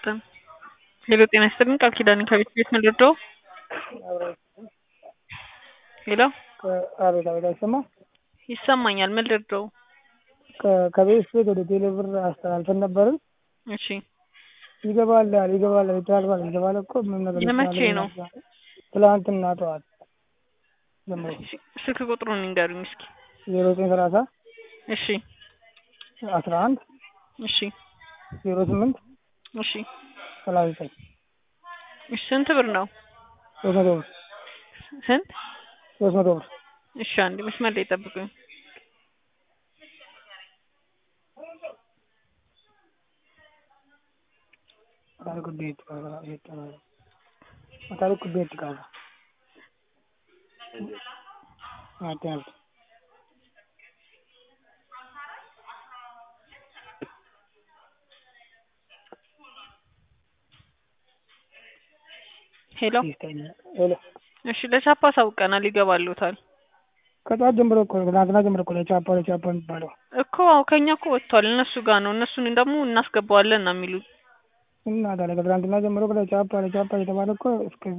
ይስጥልን። ሄሎ ጤና ይስጥልን። ቃል ኪዳን ከቤት ቤት ምን ልርዳው? ሄሎ አቤት አቤት፣ አይሰማ ይሰማኛል። ምን ልርዳው? ከቤት ቤት ወደ ቴሌ ብር አስተላልፈን ነበርን። እሺ ይገባል ይገባል ይታልፋል ይገባል እኮ ምን ነገር የመቼ ነው? ትላንትና ጠዋት ጀምሮ ስልክ ቁጥሩን ንገሩኝ እስኪ። ዜሮ ዘጠኝ ሰላሳ እሺ አስራ አንድ እሺ ዜሮ ስምንት እሺ ሰላሳ ዘጠኝ እሺ ስንት ብር ነው? ሶስት መቶ ብር ስንት? ሶስት መቶ ብር እሺ አንድ መስመር ላይ ጠብቁኝ። Mataari kubbee itti kaasa jechuudha. Mataari kubbee itti kaasa. Nyaatti nyaatti. ሄሎ ሄሎ እሺ ለቻፓ አሳውቀናል፣ ይገባሉታል ከጠዋት ጀምሮ እኮ ነው ትናንትና ጀምሮ እኮ ነው ቻፓ ቻፓ የሚባለው እኮ አዎ፣ ከኛ እኮ ወጥቷል። እነሱ ጋር ነው። እነሱን ደግሞ እናስገባዋለን ነው የሚሉት። እና ታዲያ ከትናንትና ጀምሮ ቻፓ ቻፓ የተባለ እኮ እስከ